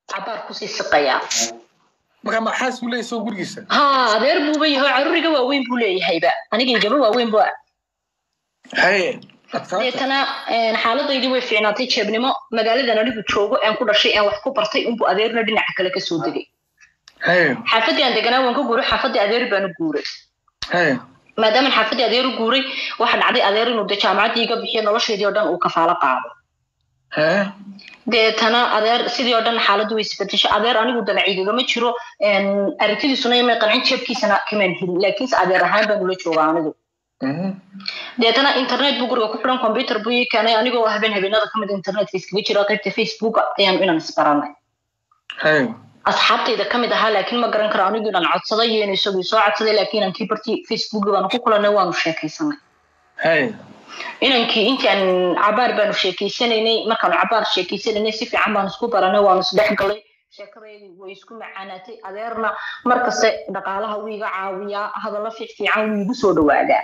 cabaar kusii siqayaa marka maxaas buu leeyahay soo gurigiisa ha adeer buuba yahay caruriga waaweyn buu leeyahayba anigaygaba waaweyn bu haye adkaata deetana xaaladaydii way fiicnaatay jeebnimo magaaladan anigu joogo aan ku dhashay aan wax ku bartay unbu adeerna dhinaca kale kasoo degay haye xaafadii aan deganaa waan ka guuray xaafadii adeer baan u guuray haye maadaama xaafadii adeer u guuray waxa dhacday adeer inuu de jaamacaddii iga bixiyo noloshaydii oo dhan uu kafaalo qaado haye deetana adeer sidii oo dhan xaaladdu way isbedeshay adeer anigu damaciigagama jiro aragtidiisuna imay qancin jeebkiisana kamaan helin laakiinse adeer ahaan baan ula jooga anigu deetana internet buu guriga ku xidhan computer buu ii keenay anigoo habeen habeenada kamid internetka iskaga jira qaybta facebooka ayaanu inaan isbaranay haye asxaabtayda kamid ahaa laakiin ma garan karo anigu inaan codsaday iyo in isagii soo codsaday laakiin aan kii bartii facebooki baanu ku kulanay waanu sheekaysanay haye inankii intaan cabaar baanu sheekeysanaynay markaanu cabaar sheekeysanaynay si fiican baanu isku baranay waanu isdhex galay sheekadaydi way isku macaanaatay adeerna markaste dhaqaalaha wuu iga caawiyaa hadallo fiic fiican wuu igu soo dhawaadaa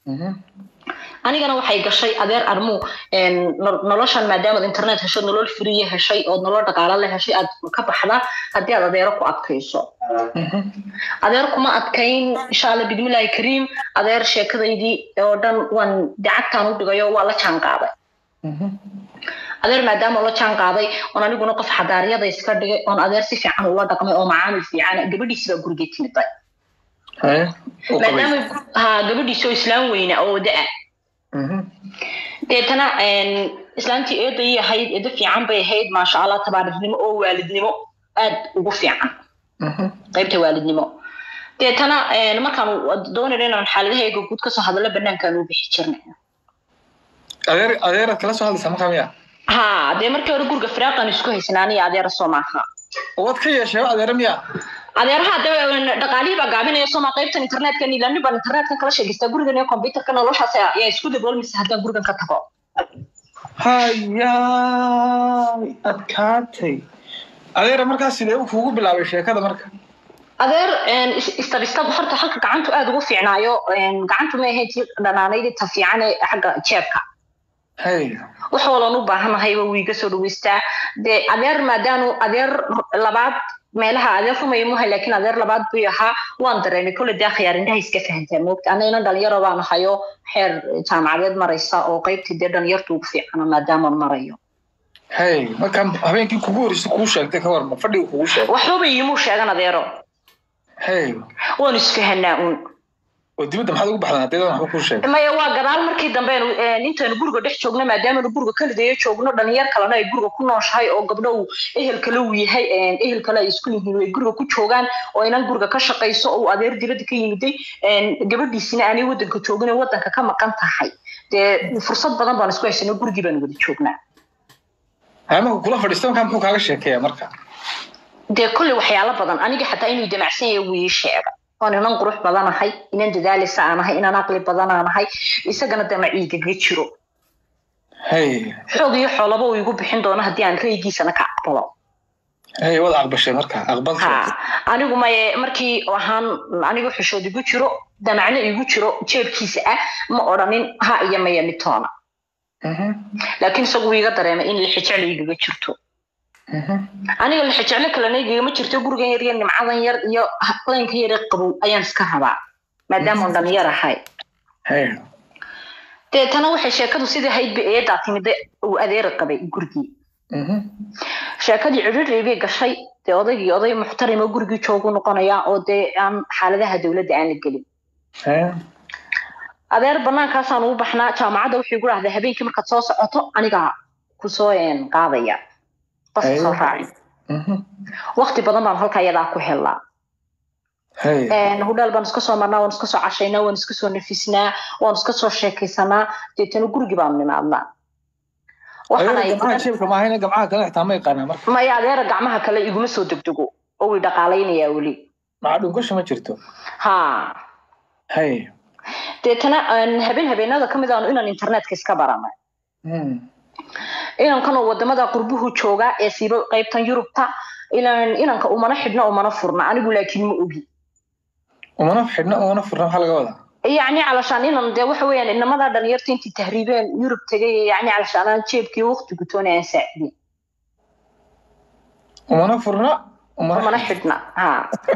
anigana waxay gashay adeer armuu noloshan maadaamaad internet hesho nolol friye heshay ood nolol dhaqaalo la heshay aad ka baxdaa haddii aad adeero ku adkayso adeer kuma adkayn insha alla bidmillaahi kariim adeer sheekadaydii oo dhan waan dacagtaan u dhigayo waa la jaan qaaday adeer maadaama la jaan qaaday oon aniguna qof xadaariyada iska dhigay oon adeer si fiican ula dhaqmay oo macaamil fiican gabadhiisi baa gurigay timiday haye u qabay maadaama ha gabadhiisi oo islaam weyna oo da-a deetana islaantii eeday ahayd eedo fiican bay ahayd maasha allah tabaarirnimo oo waalidnimo aad ugu fiican qaybta waalidnimo deetana markaanu doonayno inaan xaaladahayga guud kasoo hadallo banaankaanu bixi jirnay adeer adeeraad kala soo hadlaysaa markaa miya ha dee markii hore guriga firaaqan isku haysanaa aniga adeera soo maaha waad ka yeeshee adeere miya adeeraha de dhaqaalihii baa gaabinaya sooma qaybtan internetka ilaani baan internetka kala sheegaystaa gurigan iyo computerka noloshaas ayaa isku daboolmaysa haddaan gurigan ka tago hayaay adkaatay adeera markaas sidee uu kuugu bilaabay sheekada marka adeer istabistab horta halka gacantu aada ugu fiicnaayo gacantu ma ahayd tii dhanaanaydii ta fiican ee xagga jeebka haye wax walan u baahanahayba wuu iga soo dhaweystaa dee adeer maadaanu adeer labaad meelaha adeer rumaya muha laakiin adeer labaad buu ahaa waan dareemay kolle dee khiyaar indhaha iska fahantaa moogta ana inan dhalinyaro baan ahayo xeer jaamacadeed maraysa oo qaybtii dee dhalinyartu ugu fiicana maadaamaan marayo haye marka habeenkii kugu horreysay kuu sheegtay ka warma fadhiga kugu sheegay waxbaba iimuu sheegan adeero haye waanu isfahanaa uun oo dibadda maxaad ugu baxdaan haddii waxba kuu sheegay maya waa gadaal markii dambe intaynu guriga dhex joogno maadaamanu guriga kalidayo joogno dhalinyar kalena ay guriga ku nooshahay oo gabdho uu ehel kale uu yahay ehel kale ay isku yihiin ay guriga ku joogaan oo inan guriga ka shaqayso oo uu adeer dibadda ka yimiday gabadhiisina aanay waddanka joogin oo waddanka ka maqan tahay dee fursad badan baan isku haysanay gurigii baanu wada joognaa haye marka kula fadhiista markaa muxuu kaaga sheekeeyaa marka dee kolley waxyaalo badan aniga xataa inuu damacsan yahay wuu ii sheega oon inan qurux badanahay inan dadaalisa aan ahay inan aqli badanaan ahay isagana damaciigaga jiro haye xoog iyo xoolaba uu igu bixin doono haddii aan raygiisana ka aqbalo haye waad aqbashay marka aqbal ha anigu maye markii ahaan anigu xishood igu jiro damacno igu jiro jeebkiisa ah ma odhanin ha iyo maya mitoona laakiin isagu wuu iga dareemay in lixijeclo igaga jirto aniga lixijeclo kalena igagama jirto gurigan yar iyo nimcadan yar iyo laynka yar ee qabow ayaan iska rabaa maadaamaan dhalinyar ahay haye deetana waxay sheekadu sidii haydba eedaa timide uu adeeri qabay gurigii sheekadii cidhidhii bay gashay dee odaygii oday muxtarimo gurigii joogu noqonayaa oo dee aan xaaladaha dowladda aan la gelin haye adeer banaankaasaan ugu baxnaa jaamacadda wuxuu igu dhahday habeenkii markaad soo socoto anigaa kusoo qaadaya qoska soo raaci waqti badan baan halka iyadaa ku helnaa haye hudhaal baan iska soo marnaa waan iska soo cashaynaa waan iska soo nafisnaa waan iska soo sheekaysanaa deetana gurigii baanu nimaadnaa waxaana adeera gamcaha jeebka maahayna gamcaha kale xitaa ma yaqaanaa marka maya adeera gacmaha kale iguma soo degdego oo way dhaqaalaynayaa weli maca dhunkasha ma jirto ha haye deetana habeen habeenada ka mid aanu inaan internetka iska baranay inankanoo wadamada qurbuhu joogaa ee siiba qaybtan yurubta ilan inanka umana xidhna umana furna anigu laakiin ma ogi umana xidhna umana furna maxaa laga wadaa yacni calashaan inan dee waxa weeyaan inamadaa dhalinyarta intii tahriibeen yurub tegay yacni calashaan aan jeebkii waqti gutoona aan saacidin umana furna umana mana xidhna ha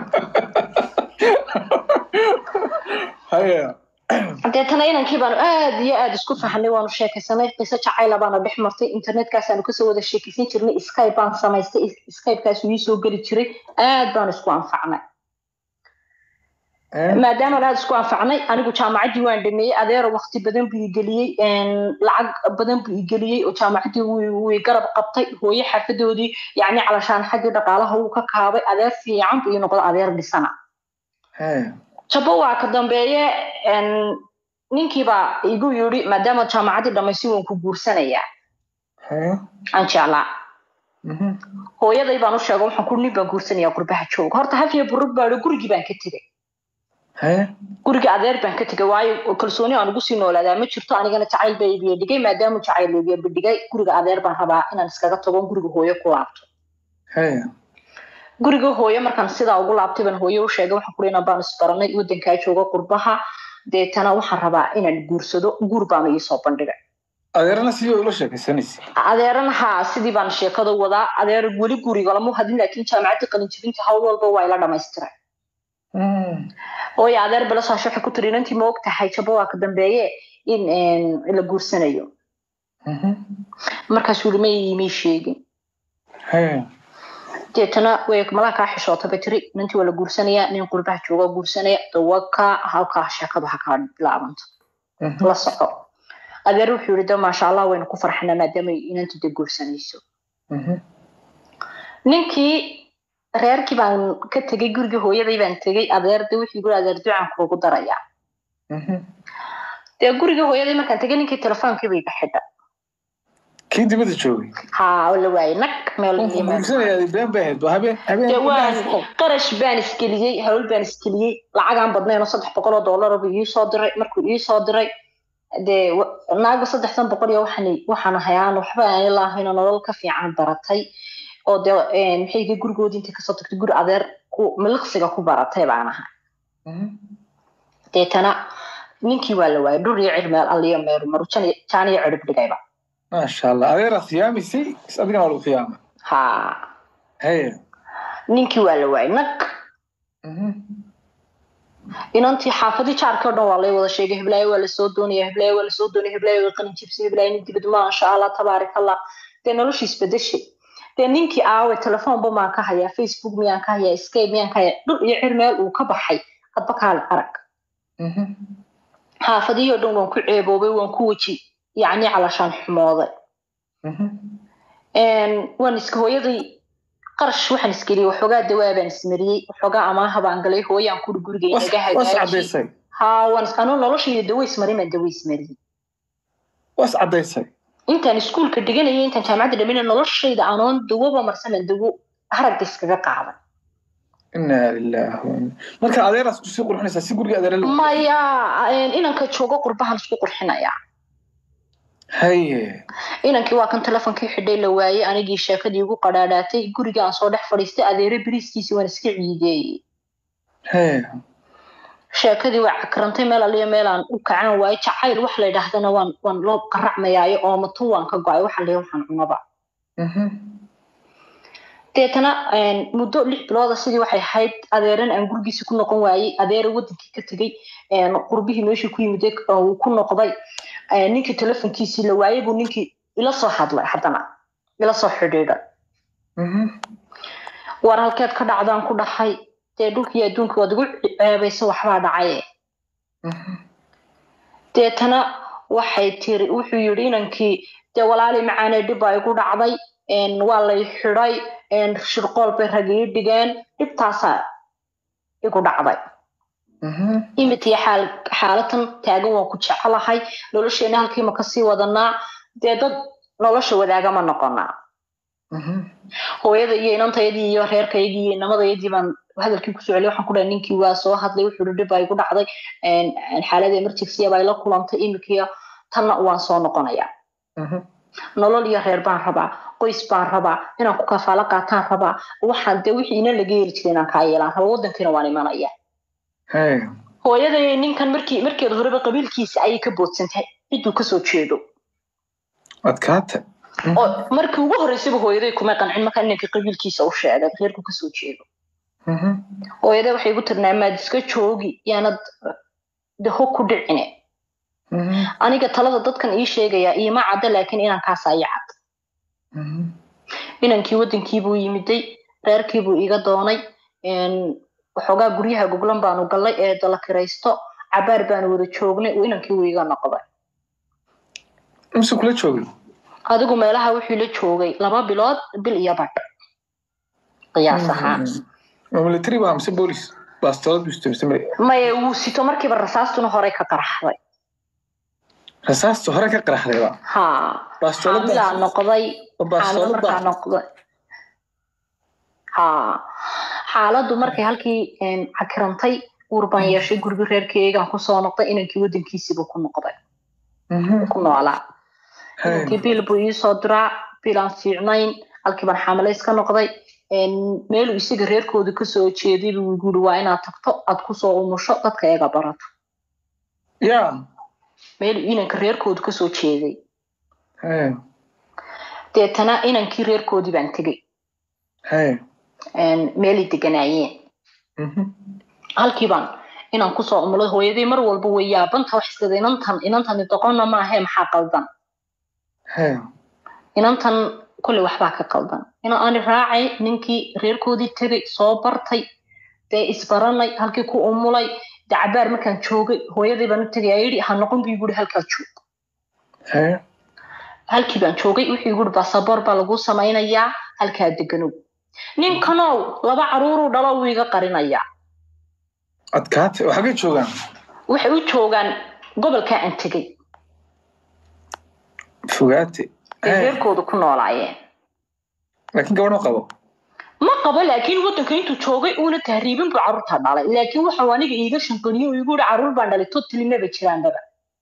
haya deetana inankii baanu aad iyo aad isku fahanay waanu sheekaysanay qiso jacayla baana dhex martay internetkaasanu kasoo wada sheekaysan jirnay skype baan samaystay skypekaas ii soo geli jiray aad baanu isku anfacnay maadaama aad isku anfacnay anigu jaamacaddii waan dhameeyey adeero wakti badan buu igeliyey lacag badan buu igeliyey oo jaamacaddii wuu garab qabtay hooye xaafadoodii yacni calashaan xaggii dhaqaalaha wuu ka kaabay adeer fiican buu ii noqda adeer dhisana jabo waa ka dambeeye ninkiibaa igu yidhi maadaama jaamacaddii dhamaysay waan ku guursanayaa aan jeclaa hooyaday baan u sheego waxaan ku nin baan guursanayaa qurbaha jooga horta hafiya burug baa gurigii baan ka tegay guriga adeer baan ka tegay waayo kalsooni aan ugu sii noolaadaa ma jirto anigana jacayl baa ibiya dhigay maadaama jacayl ibiya dhigay guriga adeer baan rabaa inaan iskaga tago guriga hooyo ku laabto guriga hooyo markaan sidaa ugu laabtay baan hooyo u sheegay waxaan kuri inaan baan isbaranay wadankaa jooga qurbaha deetana waxaan rabaa inaan guursado guur baanu iisoo bandhigay adeerana sidii ula sheekaysanaysa adeerana haa sidii baan sheekada wadaa adeer weli guriga lama hadlin laakiin jaamacaddii qalinjibinta hawl walba waa ila dhamaystiray hooyo adeer balasaasho waxay ku tiri inantii ma og tahay jabo waa ka dambeeye in la guursanayo markaas weli may may sheegin deetana way malaha kaa xishoota bay tiri inantii waa la guursanayaa nin qurbaha jooga guursanaya dawaka halkaa sheekadu ha kaa bilaabanto la soco adeer wuxuu yidhi de maasha allah waynu ku farxanaa maadaama inantu de guursanayso ninkii reerkii baan ka tegay gurigii hooyaday baan tegay adeer de wuxuu yiri adeer ducaan kuugu darayaa dee gurigii hooyaday markaan tegay ninkii telefoonkii bay iga xidha kii dibadda joogay haa la waayay nag meel qarash baan isgeliyey hawl baan isgeliyey lacagaan badnayn oo saddex boqol oo dollar buu ii soo diray markuu ii soo diray dee naaga saddexdan boqol iyo waxaan waxaan ahayaan waxba aan ilaahayn oo nolol ka fiican baratay oo dee maxayga gurigoodii intay kasoo tagtay guri adeer ku miliqsiga ku baratay baan ahay deetana ninkii waa la waayay dhur iyo cir meel alliyo meeru maru jaan iyo cirib dhigayba maasha allah adeeraa khiyaamisay is adigana waa lagu khiyaama ha haya ninkii waa la waayay nag inantii xaafadii jaarkii o dhan waa lay wada sheegay heblaayo waa lasoo doonaya heblaayo waa lasoo doonaya heblaayo waa qalin jibsay heblaayo nin dibad maasha allah tabaarak allah dee noloshii isbedeshay dee ninkii aawe telefoonba maan ka hayaa facebook miyaan ka hayaa skype miyaan ka hayaa dhul iyo cir meel uu ka baxay hadba kaale arag xaafadihii o dhan waan ku ceeboobay waan ku weji yacni calashaan xumooday waan iska hooyaday qarash waxaan isgeliyey waxoogaa dawaa baan ismariyey waxoogaa amaaha baan galay hooyaan kuri guriga inaga hagaaji haa waan anuu noloshayda dawo ismarin baan dawo ismariyey was caddaysay intaan iskuulka dhiganayay intaan jaamacadda dhamina noloshayda anoon dawoba marsanan dawo haragga iskaga qaaday inaa lillahi marka adeeraas kusii qurxinaysaa si guriga adeera maya inanka joogo qurbahan isku qurxinayaa haye inankii waa kan telefonkii xidhay la waayey anigii sheekadii ugu qadhaadhaatay guriga aan soo dhex fadhiistay adeere beriiskiisii waan iska ciideeyey haye sheekadii waa cakrantay meel aliyo meel aan u kacan waayo jacayl wax la yidhaahdana waan waan loo qaracmayaayo oo matun waan ka go-ay waxa la waxaan cunaba deetana muddo lix bilooda sidii waxay ahayd adeeran aan gurigiisa ku noqon waayey adeera wadankii ka tegey qurbihii meeshii ku yimid uu ku noqday ninkii telefonkiisii la waayey buu ninkii ila soo hadlay haddana ila soo xidhiidhay war halkeed ka dhacdaan ku dhahay dee dhulkii adduunka waad igu ceebaysa waxbaa dhacaye deetana waxay tiri wuxuu yidhi inankii dee walaali macaanee dhib baa igu dhacday waa lay xidhay shirqool bay rag ii dhigeen dhibtaasaa igu dhacday imitiya xaal xaalatan taagan waan ku jecelahay nolosheena halkiima kasii wadanaa dee dad nolosha wadaagama noqonaa hooyada iyo inantayadii iyo reerkaygii iyo inamadayadii baan hadalkii kusoo celiyay waxaan ku dhahay ninkii waa soo hadlay wuxuu yidhi dhib baa igu dhacday xaalada emergency baa ila kulantay imikiya tanna waan soo noqonayaa nolol iyo reer baan rabaa qoys baan rabaa inaan ku kafaalo qaataan rabaa waxaan dee wixii ina laga heli jiray inaan kaa yeelaan raba wadankiina waan imanaya hooyaday ninkan markii markeeda horeba qabiilkiisa ayay ka boodsantahay cidduu kasoo jeedo adkaata oo markii ugu horreysayba hooyaday kumay qancin markaa inanka qabiilkiisa u sheegay reerku kasoo jeedo hooyaday waxay igu tirnaa maad iska joogi yaanad daho ku dhicine aniga talada dadkan ii sheegayaa iima cadda laakiin inankaas ii cad inankii waddankiibuu yimiday reerkiibuu iga doonay waxoogaa guryaha goglan baanu gallay ee dala kiraysto cabaar baanu wada joognay inankii wuu iga noqday mise kula joogay adigu meelaha wuxuu la joogay laba bilood bil iyo badh qiyaas ahaan military waa mise boolis baastolad bisto mise maye wuu sito markiiba rasaastuna horey ka qaraxday rasaasta hore ka qaraxdayba ha xaamilaa noqday xaamilo markaa noqday ha xaaladdu markay halkii cakirantay uur baan yeeshay gurigi reerkeygaan kusoo noqday inankii waddankiisiibuu ku noqday ku noolaa inankii biil buu iisoo diraa biil aan fiicnayn halkii baan xaamilo iska noqday meeluu isaga reerkooda kasoo jeeday buu guri waa inaad tagto aad kusoo umusho dadka eega barato ya meeluu inanka reerkooda kasoo jeeday deetana inankii reerkoodii baan tegey meelay deganaayeen halkii baan inaan kusoo umulay hooyaday mar walba way yaabanta wax iskada inantan inantani doqonna maahe maxaa qaldan inantan kolley waxbaa ka qaldan ina ani raacay ninkii reerkoodii tegay soo bartay dee isbaranay halkii ku umulay dee cabaar markaan joogay hooyadii baan u tegay ayidhi ha noqon buu iguri halkaa joog halkii baan joogay wuxuu iguri basaboor baa lagu samaynayaa halkaa deganow ninkanow laba caruuruu dhalo wuu iga qarinayaa adkaate oo xaggay joogaan waxay u joogaan gobolkaa aan tegey fogaate ay reerkooda ku noolaayeen laakiin gabadh ma qabo ma qabo laakiin waddanka intuu joogay uuna tahriibin buu carruurta dhalay laakiin waxau aniga iiga shanqaniyo oo igu yihi carruur baan dhalay totalimaba jiraanbaba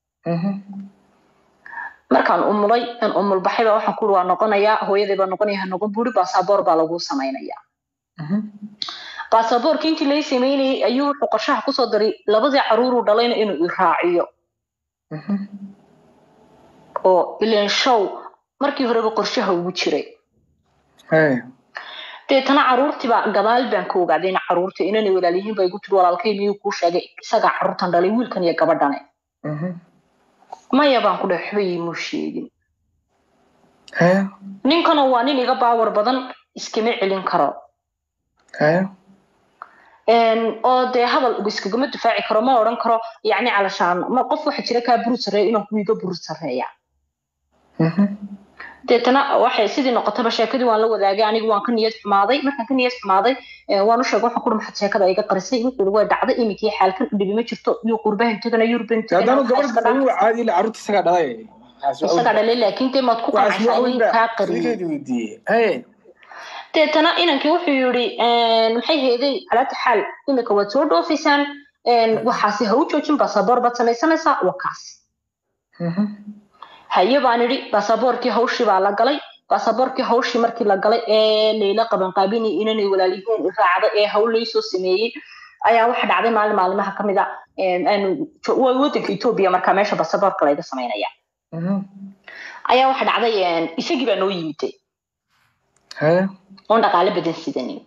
markaan umulay aan umul baxayba waxaan ku waa noqonayaa hooyaday baa noqonaya ha noqon buuri baasaboor baa lagu samaynayaa baasaboorka intii lay samaynayay ayuu wuxuu qorshaha kusoo daray labadii carruuruu dhalayna inuu i raaciyo oo ilan show markii horeba qorshaha ugu jiray deetana carruurtiiba gadaal baan ka ogaaday ina carruurta inanay walaalyihiin ba igu tiri walaalkay miyuu kuu sheegay isagaa carruurtan dhalay wiilkan iyo gabadhane maya baan ku dhahay waxba iimuu sheegin ninkana waa nin iga baawar badan iskama celin karo oo dee hadal iskagama difaaci karo ma odhan karo yacni calashaan ma qof waxa jira kaa buru sarreeya inaan kuwa iga buru sarreeya deetana waxay sidii noqotaba sheekadii waan la wadaagay anigu waan ka niyad xumaaday markaan ka niyad xumaaday waan u sheegay waxaan ku maxad sheekada iga qarisay wuxuu way dhacday iminkii xaalkan dhibi ma jirto iyo qurbahan tegana yurban haddaanu gabadh caadi ila carruurta isagaa dhalay isagaa dhalay laakiin dee maad ku qancaysaa in kaa qariyay deetana inankii wuxuu yidhi maxay heeday calaata xaal iminka waad soo dhoofaysaan waxaasi ha u joojin basaboor baad samaysanaysaa wakaas haye baan idhi basaboorkii hawshii baa la galay basaboorkii hawshii markii la galay ee layla qabanqaabinay inanay walaalyihiin raacda ee hawl laysoo sameeyey ayaa waxa dhacday maalin maalimaha ka mid a waa waddanka etoobiya markaa meesha basaboorka layga samaynaya ayaa waxa dhacday isagii baa noo yimiday oon dhaqaale badan sidanin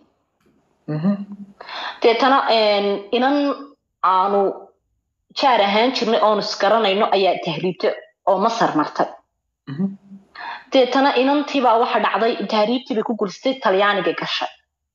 deetana inan aanu jaar ahaan jirnay oonu isgaranayno ayaa tahriibtay oo masar martay deetana inantiibaa waxa dhacday tahriibtii bay ku gursatay talyaaniga gashay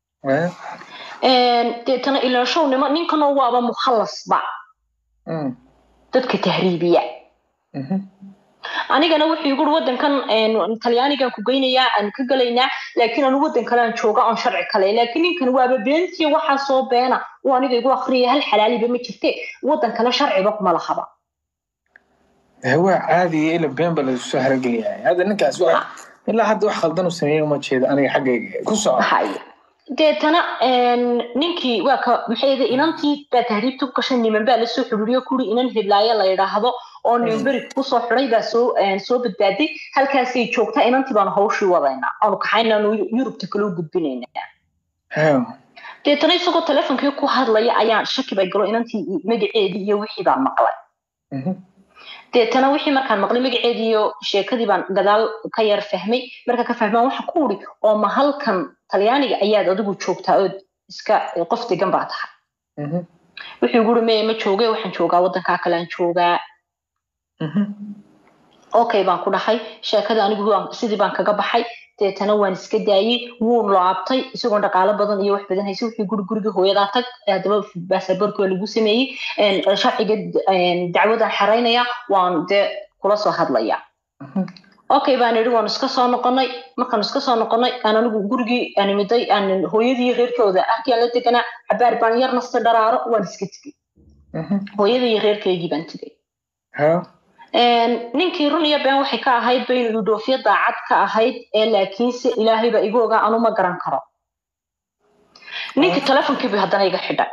deetana ilaashownimo ninkanoo waaba mukhallasba dadka tahriibiya anigana wuxuu igu uri waddankan talyaanigan ku geynayaa aan ka gelaynaa laakiin anu waddan kale aan jooga oon sharci kale laakiin ninkan waaba beentiya waxaa soo beena uu aniga igu akriyaya hal xalaaliba ma jirte waddan kale sharciba kuma lahaba waa caadiga ila been ba lasu soo harageliyahay hadda ninkaas wa ilaa hadda wax khaldan u sameeya uma jeedo aniga xaggayga ku soco deetana ninkii waa ka maxay inantii baa tahriibta ku gashay niman baa lasoo xiriiriyo kuri inan heblaayo la yidhaahdo oo nimberi kusoo xiday baa soo soo badbaaday halkaasay joogtaa inantii baanu hawshii wadaynaa aanu kaxaynaanu yurubta kale u gudbinaynaa deetana isagoo telefonkii ku hadlaya ayaan shaki bay galo inantii magaceedii iyo wixii baan maqlay deetana wixii markaan maqlay magaceedii iyo sheekadii baan gadaal ka yar fahmay marka ka fahmaan waxaan ku uri oo ma halkan talyaaniga ayaad adigu joogtaa ood iska qof degan baa tahay Mhm. wuxuu guri meye ma jooge waxaan joogaa waddankaa kale aan joogaa Mhm. okay baan ku dhahay sheekada anigu waan- sidii baan kaga baxay deetana waan iska daayey wuu laabtay isagoon dhaqaalo badan iyo wax badan haysa wixii guri guriga hooyadaa tag haddaba baasaboorki waa lagu sameeyey een, sharciga een, dacwadaan xeraynaya waan dee kula soo hadlaya Mhm. okay baan idhi waan iska soo noqonay markaan iska soo noqonay aan anigu gurigii aan imiday aan hooyadii reerkooda halkii aan la deganaa cabaar baan yar nasta dharaaro waan iska tegey Mhm. hooyadii iyo reerkaygii baan tegey Ha. Een, ninkii run iyo been waxay ka ahayd ba inuu dhoofyo daacad ka ahayd ee laakiinse ilaahay baa igu ogaa anu ma garan karo ninkii telefonkiibu haddana iga xidhay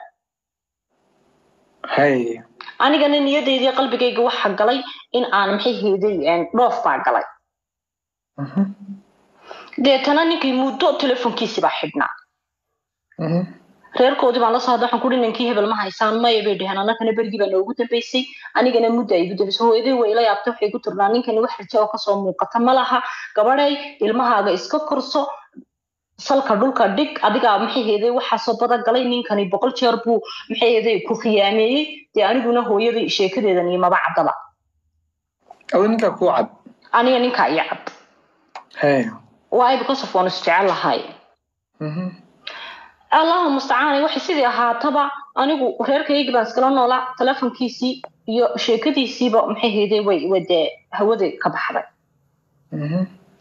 Hay. anigana niyadaydii qalbigayga waxa galay in aan maxay heeday een, dhoof baa galay Mhm. deetana ninkii muddo telefonkiisi baa xidhnaa Mhm. reerkoodii baan la soo hadla waxaan ku ninkii hebel ma haysaan maya bay dheheen annagana bergii baa noogu dambeysay anigana mudda ay igu dambeysay hooyaday way ila yaabtay waxay ku turnaa ninkani wax rajo oo kasoo muuqata ma laha gabadhay ilmahaaga iska korso salka dhulka dhig adigaa maxay heeday waxaasoo badan galay ninkani boqol jeer buu maxay heeday ku khiyaameeyey dee aniguna hooyaday sheekadeedan iyo maba caddaba Adu ninkaa kuu cad. aniga ninkaa iyo cad Hay. waayo because of waan isjecel lahay Mhm. allahu mustacaan waxay sidii ahaataba anigu reerkaygii baan iskala noolaa telefonkiisii iyo sheekadiisiiba maxay hayday way way dee hawada ka baxday Mhm.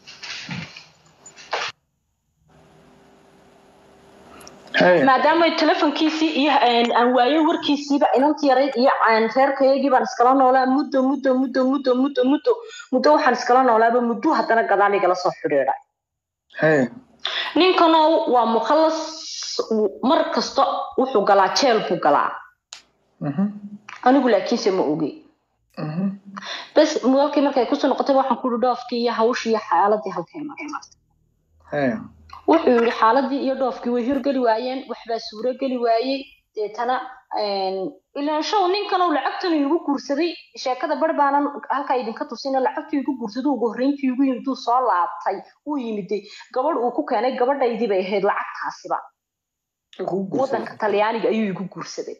Hay. maadaama telefonkiisii iyo een, aan waayay warkiisiiba inantii yarayd iyo aan reerkaygii baan iskala noolaa muddo muddo muddo muddo muddo muddo muddo waxaan iskala noolaaba muddo haddana gadaal igala soo xidhiidhay Hay. ninkanow waa mukhallas mar kasta wuxuu galaa jeel buu galaa Mhm. anigu laakiinse ma ogi Mhm. bas walkii markay kusoo noqotay waxaan ku dhoofkii iyo hawshii iyo xaaladii halkay mareen Hay. wuxuu yidhi xaaladii iyo dhoofkii way hirgeli waayeen waxbaa suuro geli waayey deetana ilaan show ninkan uu lacagtan igu guursaday sheekada bar baanan halkaa idinka tusina lacagtii igu guursaday ugu horreyntii igu yimid uu soo laabtay uu yimiday gabadh uu ku keenay gabadhaydii bay ahayd lacagtaasiba Kuu guursaday. waddanka talyaaniga ayuu igu guursaday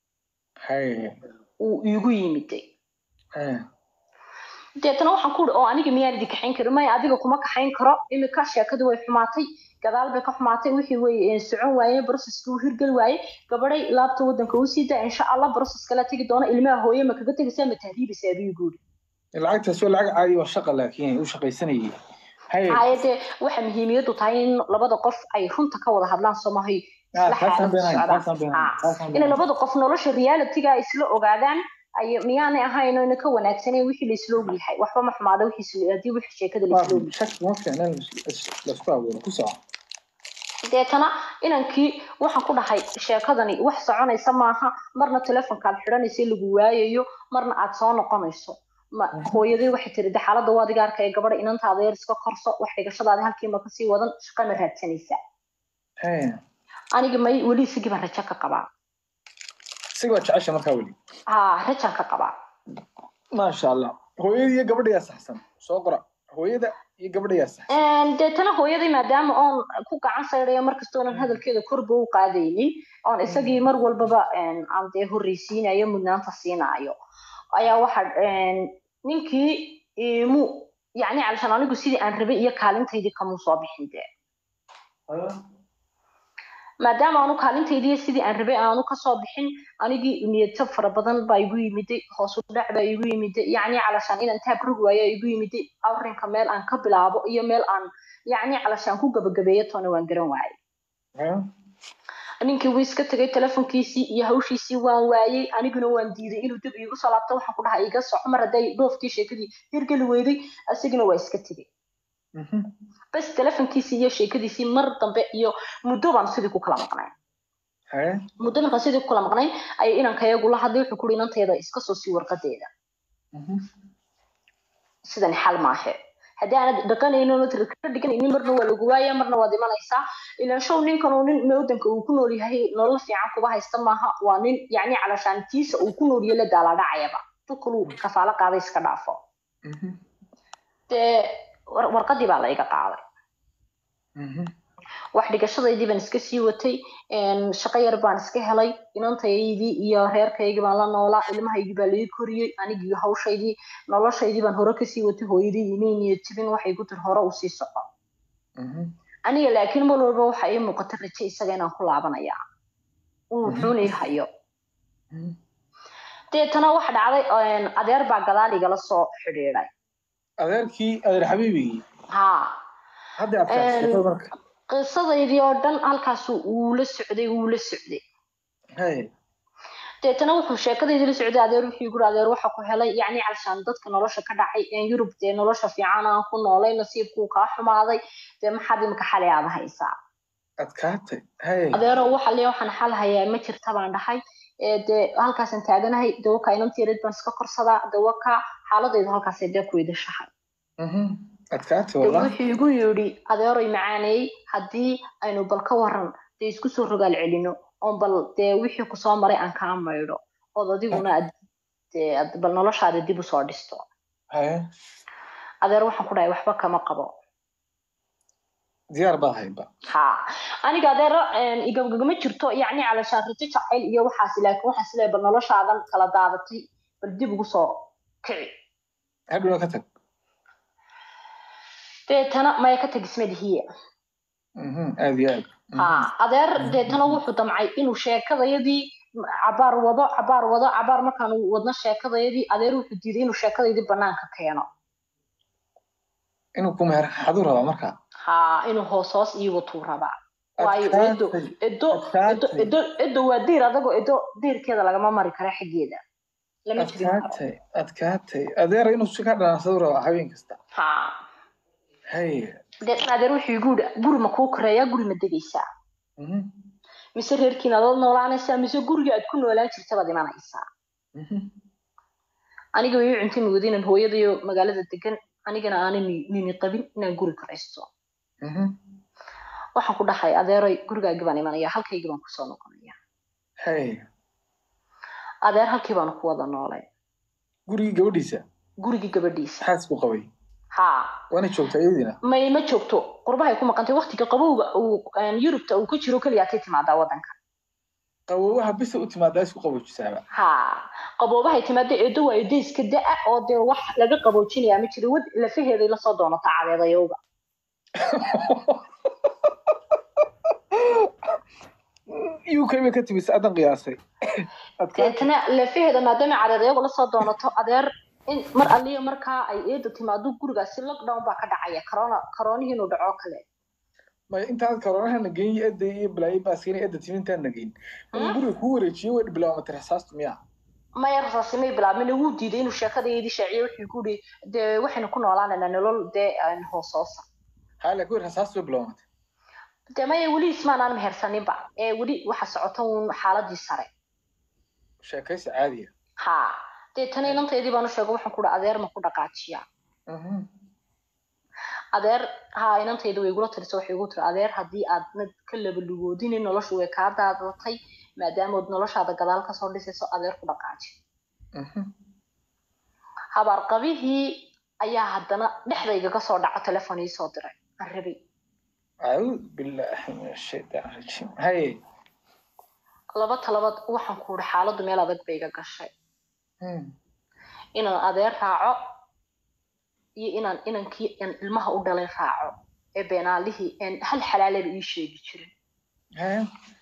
Hay. uu igu yimiday Hay. deetana waxaan ku uri oo aniga miyaan idin kaxayn karin maya adiga kuma kaxayn karo imika sheekadu way xumaatay gadaal bay ka xumaatay wixii way socon waayeen broseski uu hirgeli waayey gabadhay laabta waddanka u sii daa insha allah broses kala tegi doona ilmaha hooye ma kaga tegaysaa ma tahriibaysaa buu guuri lacagtaas waa lacag caadi waa shaqa laakiin u shaqaysanayay hay hayade waxa muhiimiyadu tahay in labada qof ay runta ka wada hadlaan somahay Ah, isla taasaan xaalad beenahay, socdaan. taasaan beenahay, Ah, taasaan inay beenahay. labada qof nolosha realityga ay isla ogaadaan ay miyaanay ahayn oo ina ka wanaagsaneyn wixii la isla ogyahay waxba ma xumaada wixii isla- haddii wixii sheekada la Waa isla ogyahay shaki ma fiicna in lais- laisku abuuro ku soco deetana inankii waxaan ku dhahay sheekadani wax soconaysa maaha marna telefonkaad xidhanaysa lagu waayayo marna aad soo noqonayso ma hooyaday waxay tiri de xaaladda waa adiga arkaya gabadha inantaada yar iska korso wax dhigashadaada halkiima kasii wadan shaqana raadsanaysaa Hay. aniga may weli isigii baan rajo ka qabaa isaga waa jecesha markaa weli ha rajaan ka qabaa maasha allah hooyada iyo gabadha yaa saxsan soo qora hooyada iyo gabadha yaa saxsan Een, deetana hooyaday maadaama oon ku gacan saydhayo markasta oonan hadalkeeda korba u qaadaynin oon isagii mar walbaba een, aan dee horreysiinayo mudnaanta siinaayo ayaa waxa een, ninkii imu yacni calishaan anigu sidii aan rabay iyo kaalintaydii kamuu soo bixin dee maadaama aanu kaalintaydii iyo sidii aan rabay aanu kasoo bixin anigii niyadtab fara badan baa igu yimiday hoos u dhac baa igu yimiday yacni calashaan inaan taab rog waayo ayaa igu yimiday arrinka meel aan ka bilaabo iyo meel aan yacni calashaan ku gabagabeeyo toona waan garan waayay Hay. ninkii wuu iska tegay telefonkiisii iyo hawshiisii waan waayey aniguna waan diiday inuu dib iigu soo laabto waxaan ku dhahay iga soco mar hadday dhoofkii sheekadii hirgeli weyday asiguna waa iska tegey Mhm. bas telefonkiisii iyo sheekadiisii mar dambe iyo muddo baan sidii ku kala maqnay Hay. muddo markaan sidii ku kala maqnay ayay inankayagu la hadlay wuxuu kuri inanteeda iska soo sii warqadeeda Mhm. sidan xal maahe haddii aanad dhaqanaynin oonad ka dhiganaynin marna waa lagu waaya marna waad imanaysaa ilaan show ninkan uu nin waddanka uu ku nool yahay nolol fiican kuba haysta maaha waa nin yacni calashaantiisa uu ku nool yahay la daalaadhacayaba dukaluu kafaalo qaaday iska dhaafo Mhm. dee war- warqadii baa la iga qaaday Mhm. wax dhigashadaydii baan iska sii watay een, shaqo yar baan iska helay inantaydii iyo reerkaygii baan la noolaa ilmahaygii baa laii koriyey anigii hawshaydii noloshaydii baan hore kasii watay hooyadii imay niyad jibin waxay ku tiri hore usii soco Mhm. aniga laakiin mar walba waxa ii muuqata raje isaga inaan ku laabanaya uu Mhm. wuxuuna ii hayo Mhm. deetana waxa dhacday een, adeer baa gadaal igala soo xidhiidhay adeerkii adeer xabiibigii haa hadda adkaad Een, sheekada marka qisadaydii oo dhan halkaasu uu la socday uu la socday hay deetana wuxuu sheekadaydii la socday adeer wuxuu guri adeer waxa ku helay yacni calshaan dadka nolosha ka dhacay een yurub dee nolosha fiican aan ku noolay nasiibkuu kaa xumaaday dee maxaad imika xalay aada haysaa adkaatay hay adeero waxa lee waxaan xal hayaa ma jirta baan dhahay ee dee halkaasaan taaganahay dawaka inantiyareed baan iska korsadaa dawaka xaaladaydu halkaasay dee ku idashahay Mhm. adkaatay dee wallah wuxuu igu yidhi adeeroy macaaneeyey haddii aynu bal ka waran dee isku soo rogaal celino oon bal dee wixii kusoo maray aan kaa maydho ood adiguna aad dee aad bal noloshaada dib usoo dhisto hay adeer waxaan ku dhahay waxba kama qabo diyaar baad hayba ha aniga adeer een, igabgagama jirto yacni calashaan rajo jacayl iyo waxaas laakiin waxaas leeyahay bal noloshaadan kala daadatay bal dib ugu soo kici hadhowna ka tag deetana maya ka tagismadihiye Mhm. aad iyo aad Mhm. ha adeer deetana wuxuu damcay inuu sheekadayadii cabaar wado cabaar wado cabaar markaanu wadno sheekadayadii adeer wuxuu diiday inuu sheekadaydii banaanka keeno inuu ku meher xaduu rabaa marka ha inuu hoos hoos ii watuu rabaa waayo edo adkaatay edo edo adkaatay edo edo waa diir adagoo edo diirkeeda lagama mari kara xaggeeda lama jebin karo adkaatay adkaatay adeer inuu si ka dhanaansaduu rabaa habeen kasta ha hay deetna adeer wuxuu igu yidhi guri ma kuu koreeyaa guri ma degaysaa Mhm. mise reerkiina adood noolaanaysaa mise guriga aad ku noolaan jirta baad imanaysaa Mhm. aniga way ii cunti mugdi inaan hooyadayo magaalada degan anigana aanan ni- nini qabin inaan guri koraysto Mhm. waxaan ku dhahay adeeroy gurigaagii baan imanaya halkaygii baan kusoo noqonaya hay adeer halkii baanu ku wada noolay gurigii gabadhiisa gurigii gabadhiisa xaas buu qabay haa waana joogtaa iyadiina may ma joogto qurbahay ku maqantay waqtiga qabowga uu een, yurubta uu ku jiro keliyaatay timaadaa wadanka qawowaha bisa u timaadaa isku qaboojisaaba haa qaboobahay timaada eedo waa eedo iska da-a oo dee wax laga qaboojinayaa ma jiro wad lafaheeday lasoo doonataa cadeedayowga uk bay ka timis adan qiyaasay adkaatay deetana lafaheeda maadaama cadeedayagu lasoo doonato adeer in mar alliya markaa ay eeda timaado gurigaasi lockdown baa ka dhacaya corona coronihii inuu dhaco kale may intaad koronahana geyn edda iyo balaayo baaskeen edda timintaana geyn inuu guriga kuu wareejiyo way bilaamatay rasaastu miya maya rasaasimay bilaabmin wuu diiday inuu sheekadaydii shaaciyo wuxuu ku yidhi dee waxaynu ku noolaanaynaa nolol dee aan hoosoosa haa laakiin rasaastu way bilaamatay dee maya weli ismaanaan mehersaninba ee weli waxa socota uun xaaladii sare sheekaysi caadiya ha deetana inantaydii baan u sheegay waxaan ku dhaha adeer ma ku dhaqaajiya Mhm. adeer ha inantayda way igula tirisa waxay igu tiri adeer haddii aadnad ka labalugoodinin noloshu way kaa daadatay maadaamood noloshaada gadaal kasoo dhisayso adeer ku dhaqaaji Mhm. habaarqabihii ayaa haddana dhexdayga kasoo dhaco telefon ii soo diray aan rabay acuud billaahi min ashaytaan rajiim haye laba talabaad waxaan ku ihi xaaladdu meel adag bay iga gashay Mhm. inaan adeer raaco iyo inaan inankii aan ilmaha u dhalay raaco ee beenaalihii aan hal xalaalaba ii sheegi jirin haye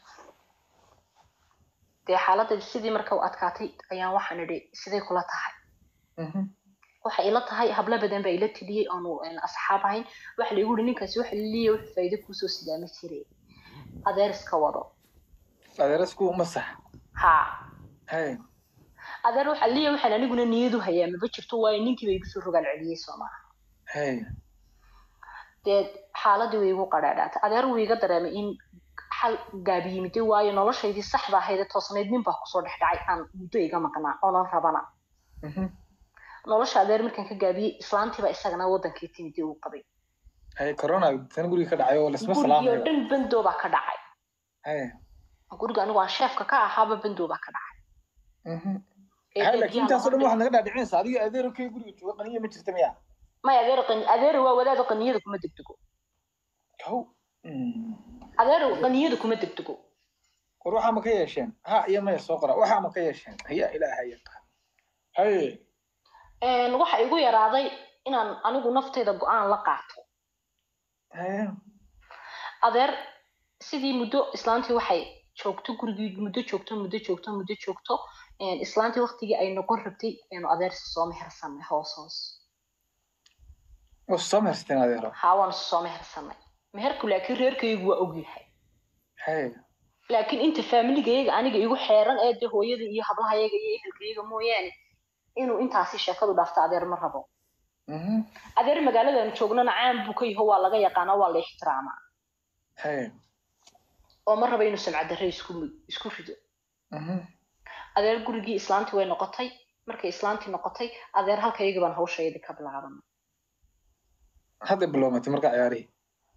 dee xaaladaydu sidii marka u adkaatay ayaan waxaan idhi siday kula tahay Mhm. waxay ila tahay hablo badan baa ila teliyey oonu een, asxaab ahayn waxa laigu yihi ninkaasi waxa laliya wax faa'iido kuusoo sidaama jire adeer iska wado adeerasku masax haa haye adeer waxa laliya waxaan aniguna niyadu hayaa maba jirto waayo ninkii bay igu soo rogaal celiyey soo maaha haye dee xaaladii way igu qadhaadhaatay adeer wuu iga dareemay in xal gaabi yimiday waayo noloshaydii saxda ahayd ee toosnayd nin baa kusoo dhex dhacay aan muddo iga maqnaa oonan rabana Mhm. nolosha adeer markaan ka gaabiyey islaantiiba isagana wadankii timidii uu qabay haye corona tan guriga ka dhacay oo lasma gurigii oo salaamayo dhan bendoo baa ka dhacay haye guriga anigu aan sheefka ka ahaaba bendoo baa ka dhacay Mhm. ee hay dee laakiin biyaha intaasoo dhan loo waxaad naga dhaadhicinaysaa adiga adeerkay guriga jooga qaniya ma jirta miya may adeer qani adeer waa wadaada qaniyada kuma degdego kow Mm. adeer qaniyada kuma degdego war waxaa ma ka yeesheen ha iyo maya soo qora waxaa ma ka yeesheen haya ilaaha yaqaan haye Een, waxa igu yaraaday inaan anigu nafteyda go-aan la qaato haye adeer sidii muddo islaantii waxay joogto gurigii muddo joogto muddo joogto muddo joogto een, islaantii waqtigii ay noqon rabtay aynu adeersi soo mehersanay hoos hoos waa soo mehersteen adeero haa waanu soo mehersanay meherku laakiin reerkaygu waa ogyahay haye laakiin inta faamiligayga aniga igu xeeran ee dee hooyada iyo hablahayaga iyo ehelkayaga mooyaane inuu intaasi sheekadu dhaafto adeer ma rabo Mhm. adeer magaaladan joognana caan buu ka yaho waa laga yaqaanaa waa la ixtiraamaa haye oo ma raba inuu samcad darre isku isku rido Mhm. adeer gurigii islaantii way noqotay markay islaantii noqotay adeer halkayga baan hawshayadii ka bilaabanay hadda bilowmatay marka ciyaarihii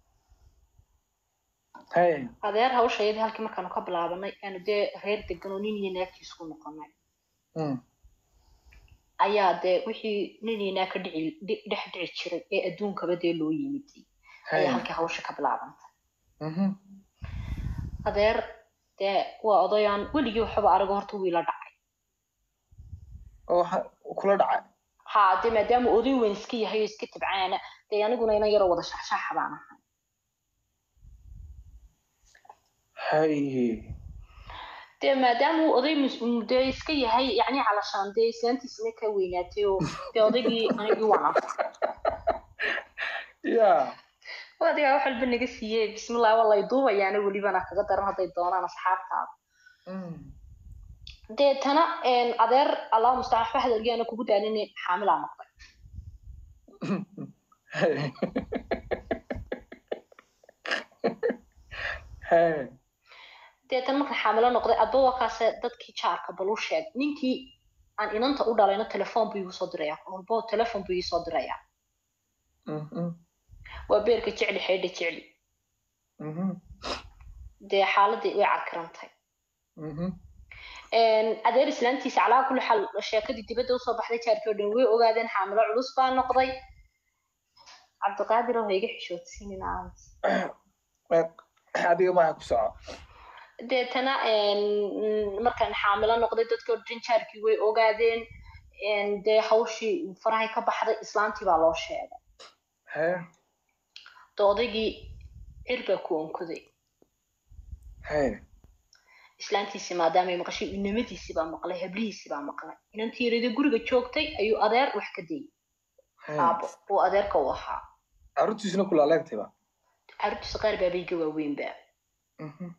haye adeer hawshayadii halkii markaanu ka bilaabanay aanu dee reer degan oo nin iyo naagtii isku noqonay Mm. ayaa dee wixii nin iyo naag ka dhici dhi- dhex dhici jiray ee adduunkaba dee loo yimid ayaa haye halkii hawsha ka bilaabantay Mhm. adeer dee waa odayaan weligii waxba arago horta wiila dhacay oo waxa kula dhacay haa dee maadaama oday weyn iska yahay oo iska tabcaana dee aniguna inan yaroo wada shaxshaaxa baan ahay haye dee maadaama uu oday mus- uu dee iska yahay yacni calashaan dee islaantiisina ka weynaatay oo dee odaygii anigii waan anfacay ya adigaa wax walba naga siiyey bismillah waa lay duubayaana welibana kaga daran hadday doonaan asxaabtaada Mm. deetana een, adeer allah mustacaan waxba hadalgiana kugu daalina xaamilaa noqday haye haye deetana marka xaamilo noqday adba waa kaase dadkii jaarka bal u sheeg ninkii aan inanta u dhalayna telefoon buu igu soo dirayaa walbo telefoon buu ii soo dirayaa Mhm. waa beerka jecli xeydha jecli Mhm. dee xaaladii way carkarantay Mhm. Een, adeer islaantiisa calaa kulli xaal sheekadii dibadda usoo baxday jaarkii oo dhan way ogaadeen xaamilo culus baa noqday cabdiqaadir oo ha iga xishoodsiinin aans adiga maaha ku soco deetana een, markaan xaamilo noqday dadkii oo dhan jaarkii way ogaadeen een, dee hawshii farahay ka baxday islaantii baa loo sheegay haye dee odaygii cir baa ku onkoday haye islaantiisii maadaama ay maqashay inamadiisii baa maqlay hablihiisii baa maqlay inantii yarida guriga joogtay ayuu adeer wax ka dayay haye aabo uu adeerka u ahaa carruurtiisuna kulaaleegtayba carruurtiisa qaar baabayga waaweynba Mhm.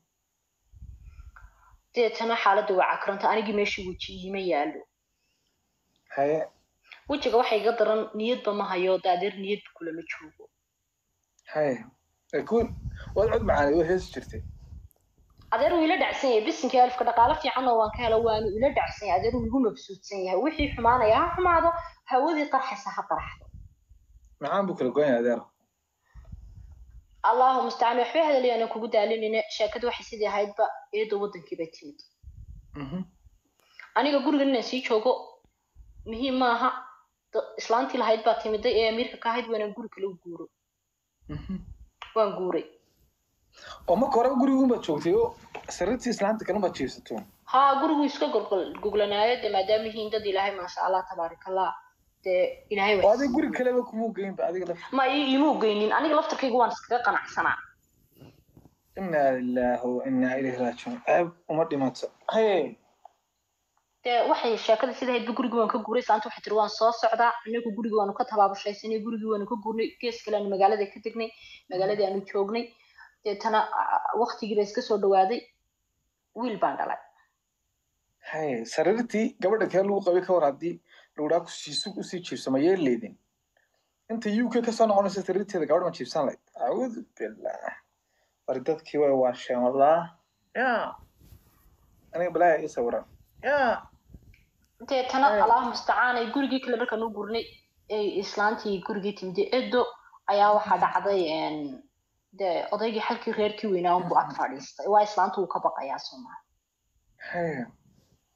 deetana xaaladda waa cakranta anigii meeshii weji iima yaalo haye wejiga waxa iga daran niyadba ma hayo de adeer niyadba kulama joogo haye laakiin waad cod macaanay waa heesi jirtay adeer wuu ila dhacsan yahay bisinkii alifka dhaqaalo fiican oo waan ka helo waanu ila dhacsan yahay adeer wuu igu mabsuudsan yahay wixii xumaanaya ha xumaado hawadii qarxaysa ha qarxdo maxaan buu kala goyn adeer allahu mustacaan waxbay hadalyaana kugu daalinayna sheekada waxay sidii ahaydba iyadoo wadankii bay timid Mhm. aniga gurigan inaan sii joogo muhiim maaha da- islaantii lahayd baa timiday ee amiirka ka ahayd waanaan guri kale u guuro Mhm. waan guuray oo marka hore guriguunbaad joogtay oo sariirtii islaanta kale baad jiibsato haa gurigu iska golgol goglanaayo de maadaama yihiin dad ilaahay maasha allah tabaarakallah dee ilaahay oo wax adiga guri kaleba kumuu geynba adiga laf ma ii iimuu geynin aniga laftarkayga waan iskaga qanacsanaa inaa lilaahi wa inaa ilayhi raajicuun ceeb uma dhimato haye dee waxay sheekada sida ahaydba gurigii waan ka guuray islaanta waxay tiri waan soo socdaa anagu gurigii waanu ka tabaabashaysanay gurigii waanu ka guurnay gees kale aanu magaalada ka degnay magaaladii aanu joognay deetana waktigii baa iska soo dhawaaday wiil baan dhalay haye sariirtii gabadha kale lagu qabay ka war haddii lagudhaa kusiisug usii jiibso ma yeeleydin inta u k kasoo noqonaysa sariirteeda gabadh ma jiibsan lahayd acuudu billah bari dadkii way waasheen wallah ya aniga balaayaa ii sawiran ya deetana Ay. allah mustacaanay gurigii kale markaan u gurnay ay islaantii gurigii timide edo ayaa waxaa dhacday een, dee odaygii xalkii reerkii weynaa unbu ag fadhiistay waa islaanta wuu ka baqayaa soomaa haye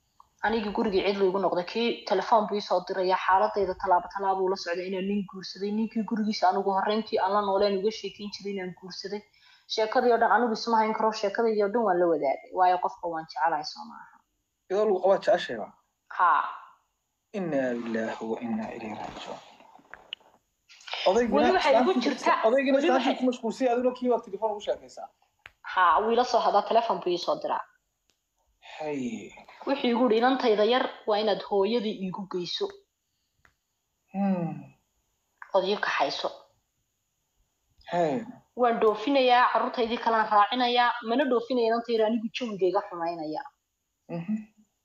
anigii gurigii cidlu igu noqday kii telefoon buu isoo diraya xaaladayda tallaabo tallaabuu la socday inaan nin guursaday ninkii gurigiisa anigu horreyntii aan la nooleen uga sheekeyn jiray inaan guursaday sheekadii oo dhan anigu isma hayn karo sheekadii oo dhan waan la wadaagay waayo qofka waan jecelahay soo maaha iyadoo lagu qabaa jeceshayba haa inaa lilaahi wa inaa ilayhi raajicuun Weli waxay igu jirtaa- odaygina weli islaantii waxay- ku mashquulsay adiguna kii baad telefoon ugu sheekaysaa haa wuu ila soo hadaa telefoon buu iisoo diraa hay wuxuu igu yidhi inantayda yar waa inaad hooyadii iigu geyso Hmm. ood ii kaxayso hay waan dhoofinayaa carruurtaydii kalaan raacinayaa mana dhoofinaya inantayda anigu jawigayga xumaynaya Mhm.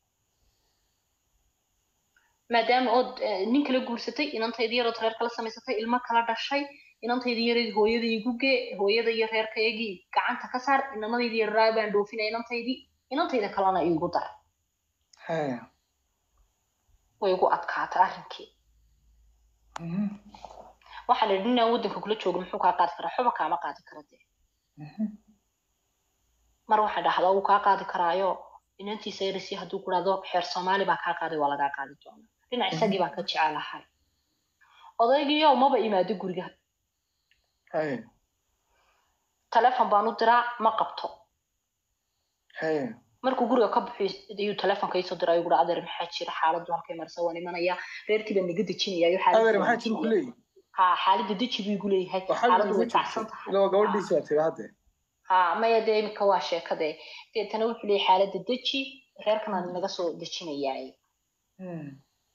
maadaama ood eh, nin kala guursatay inantaydii yarood reer kala samaysatay ilmo kala dhashay inantaydii yareed hooyadii igu gee hooyada iyo reerkaygii gacanta ka saar inamadaydii yaraa baan dhoofinaya inantaydii inantayda kalena iigu dar hay way igu adkaatay arrinkii Mhm. waxaan idhi inaan waddanka kula joogo muxuu kaa qaadi karaa xuba kaama qaadi kara dee Mhm. mar waxaan dhahdaa wuu kaa qaadi karaayo inantiisa yarisi hadduu ku dhahdo xeer soomaali baa kaa qaaday waa lagaa qaadi doonaa dhinac isagii baa ka jecelahay odaygiiyo maba imaado guriga hay telefoon baan u diraa ma qabto hay markuu guriga ka baxo ayuu telefoonka iisoo diray ayuu adeer maxaa jira xaaladdu halkay marsa waan imanaya reerkii baan naga dejinayaa adeer maxaa jira ku leeyihi ha xaaladda deji buu igu leeyahay waxaa xaaladdu ugu way kacsan jirtay tahay ilaa gabadhiisi baa tiri hadde ha maya dee imika waa sheekade deetana wuxuu leeyahay xaaladda deji reerkan aan naga soo dejinayaay Hmm.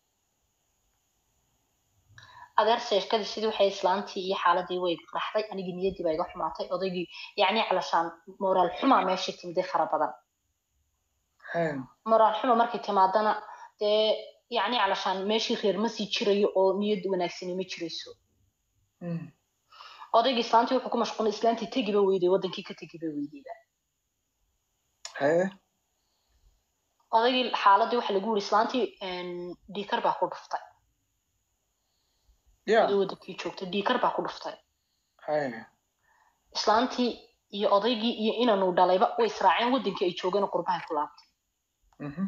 adeer sheekadii sidii waxay islaantii iyo xaaladii way raxday anigii niyaddii baa iga xumaatay odaygii yacni calashaan moraal xumaa meeshii timday fara badan hay moraal xuma markay timaadana dee yacni calashaan meeshii reer ma sii jirayo oo niyad wanaagsani ma jirayso Hmm. odaygii islaantii wuxuu ku mashquulay islaantii tegiba weyday wadankii ka tegiba weydayba hay odaygii xaaladii waxa lagu yiri islaantii dhiikar baa ku dhuftay ya iyadoo wadankii joogtay dhiikar baa ku dhuftay hay islaantii iyo odaygii iyo inanuu dhalayba way israaceen wadankii ay joogeen oo qurbahay ku laabtay Mhm.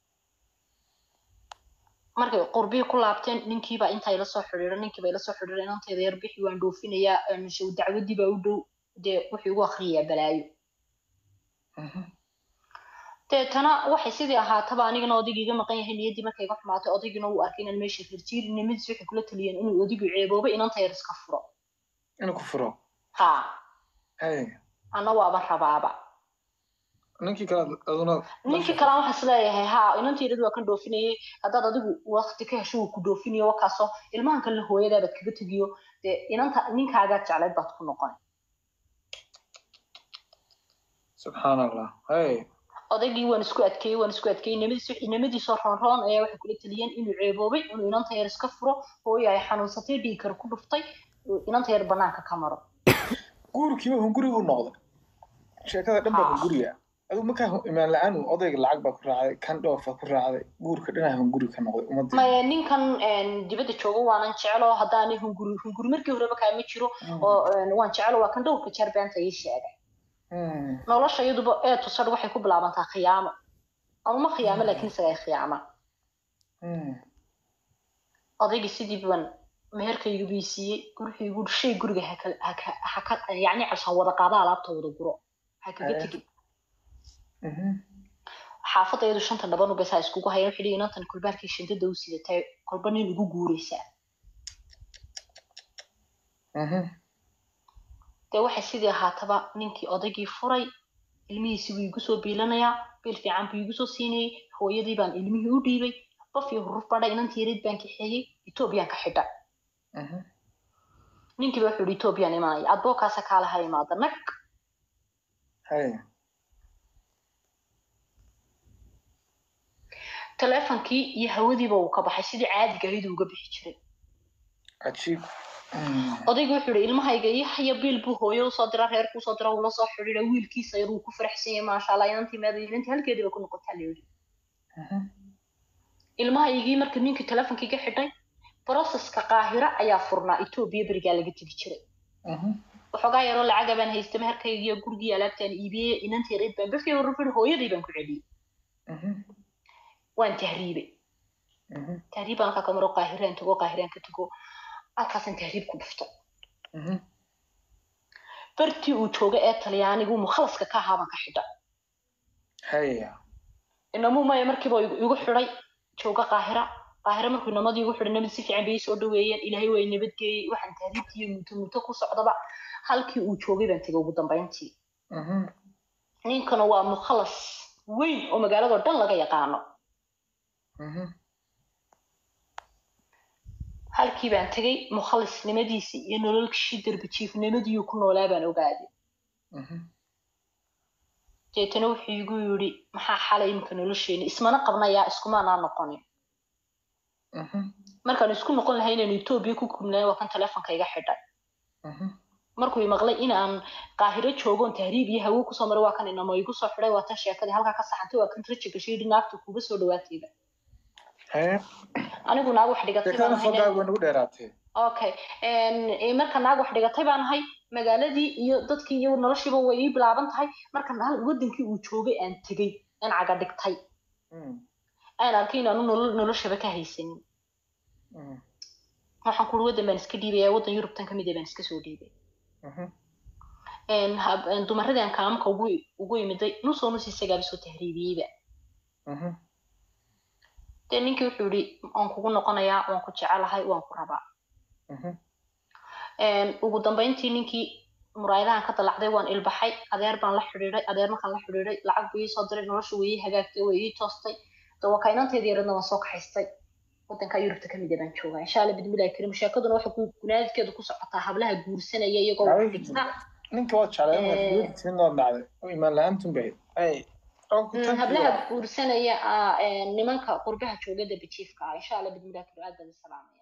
markay qurbihii ku laabteen ninkiibaa intaa ila soo xidhiidha ninkiiba ila soo xidhiidha inantayda yar bixi waan dhoofinayaa een, show dacwadii baa u dhow dee wuxuu igu akriyayaa balaayo Mhm. deetana waxay sidii ahaataba anigana odaygii iga maqan yahay niyaddii markay iga xumaatay odaygiina wuu arkay inaan meesha rirjiir nimadiis waxay kula taliyeen inuu odaygu ceebooba inanta yar iska furo inuu ku furo ha hay anna waaba rabaaba ninkii kale aduna ninkii kalaan waxaa isleeyahay ha inantiirad waa kan dhoofinayay haddaad adigu wakti ka hesho wuu ku dhoofinayo wakaasoo ilmahan kalena hooyadaabaad kaga tegiyo dee inanta ninkaagaad jeclayd baad ku noqon subxaan allah hay odaygii waan isku adkeeyey waan isku adkeeyey nimadiis nimadiisoo roon roon ayaa waxay kula taliyeen inuu ceeboobay inuu inanta yar iska furo hooyo ay xanuunsatay dhiigkar ku dhuftay uu inanta yar banaanka ka maro guurkiiba hunguri buu noqday sheekada dhan baa Ha. hunguriya adigu markaa hu- imaan la-aan odayga lacag baa ku raacday kan dhoofa ku raacday guurka dhinaca hunguri ka noqday ummadii maya ninkan een, dibadda jooga waanan jeclo haddaanay hunguri hunguri markii horeba kaama jiro oo een, waan jeclo waa kan dhowrka jeer beenta ii sheegay Hmm. nolosha iyaduba ee tusadh waxay ku bilaabantaa khiyaamo amama khiyaamo laakiin isaga ay khiyaama Hmm. odaygii sidii baan meherkaygu bii siiyey gurigii gu shay guriga haka haka haka yacni calshaan wada qaada alaabta wada guro ha kaga Eh. tegin Mhm. xaafadda iyadu shanta dhaban ubes ha iskugu hayeen waxay leeyihin intan kulbaarkii shandada u sidatay kolba nin ugu guuraysaa Mhm. dee waxay sidii ahaataba ninkii odaygii furay ilmihiisi buu igu soo biilanayaa biil fiican buu igu soo siinayey hooyadii baan ilmihii u dhiibay qof iyo huruf badhay inantii yareed baan kaxeeyey etoobiyaan ka xidha Mhm. ninkiiba wuxuu yihi etoobiyaan imanaya adbookaasa kaalaha imaada nag hay teleefonkii iyo hawadiiba uu ka baxay sidii caadiga ahayd uu uga bixi jiray cajiib Hmm. odaygu wuxuu yihi ilmahayga iyo haya biil buu hooyo usoo dira reerku usoo dira ula soo xidhiidha wiilkiisa yar uu ku faraxsan yahay maasha allah inantii meeda inantii halkeediiba ku noqotaa la yidhi Mhm. ilmahaygii marka ninkii teleefonkii ka xidhay broseska qaahira ayaa furnaa etoobiya berigaa laga tegi jiray Mhm. waxoogaa yaroo lacaga baan haystay meherkaygiiyo gurigii alaabtaan iibiyey inantii yareed baan bafkii horufir hooyadii baan ku celiyey Mhm. waan tahriibay Mhm. tahriib baan halkaa ka maro qaahiraan tago qaahiraan ka tago halkaasaan tahriib ku dhuftay Mhm. bartii uu jooga ee talyaanigu mukhalaska ka ahaa baan ka xidha haya inamuu maya markiiba igu igu xidhay jooga qaahira qaahira markuu inamadii igu xidhay namid si fiican bay ii soo dhaweeyeen ilaahay waa i nabadgeeyey waxaan tahriibtii iyo muto muto ku socdaba halkii uu joogay baan tegay ugu dambayntii Mhm. ninkana waa mukhalas weyn oo magaaladoo dhan laga yaqaano Mhm. halkii baan tegay mukhalisnimadiisii iyo nololkishii darbijiifnimadii ku noolaa baan ogaaday Mhm. deetana wuxuu igu yidhi maxaa xalay iminka nolosheena ismana qabnayaa iskumaanaa noqonin Mhm. markaan isku noqon lahay inaan etoobiya ku kubnaan waa kan telefonka iga xidhay Mhm. markuu i maqlay inaan qaahiro joogoon tahriib iyo hawo kusoo maray waa kan inamo igu soo xidhay waa tan sheekadii halkaa ka saxantay waa kan raji gashay yidhi naagta kuuga soo dhawaatayba haya anigu naag wax dhigatay baan sheekadana ahay fogaaga way nagu dheeraatee okay Eh, marka naag wax dhigatay baan ahay magaaladii iyo dadkii iyo noloshiiba way ii bilaaban tahay marka hal wadankii uu joogay aan tegey aan caga dhigtay Mhm. aan arkay inaanu nolol noloshaba ka haysanin Mhm. waxaan kuri wadan baan iska dhiibaya wadan yurubtan kamid ah baan iska soo dhiibay Mhm. Een, hab- een, dumaradii aan kaamka ugu ugu imiday nusoo nus isagaaba soo tahriibiyeyba Mhm. dee ninkii wuxuu yihi waan kugu noqonayaa waan ku jecelahay waan ku rabaa Mhm. Een, ugu dambayntii ninkii muraayadahan ka dalacday waan ilbaxay adeer baan la xidhiidhay adeer markaan la xidhiidhay lacag buu ii soo diray nolosha way ii hagaagtay way ii toostay dawakaynanteedii yaradna waan soo kaxaystay wadanka yurubta kamid ah baan joogaa insha alla bidmillahi karim sheekaduna waxay ku gunaadkeedu ku socotaa hablaha guursanaya iyagoo wax dhigta ninka waad jeclay Eh. inaad timid waad dhacday oo imaan la-aantun bay ahayd oo ku Mm, tanki hablaha waa. guursanaya ah, een, nimanka qurbaha jooga dabajiifka ah insha alla bidmillahi karim aad baan isalaamaya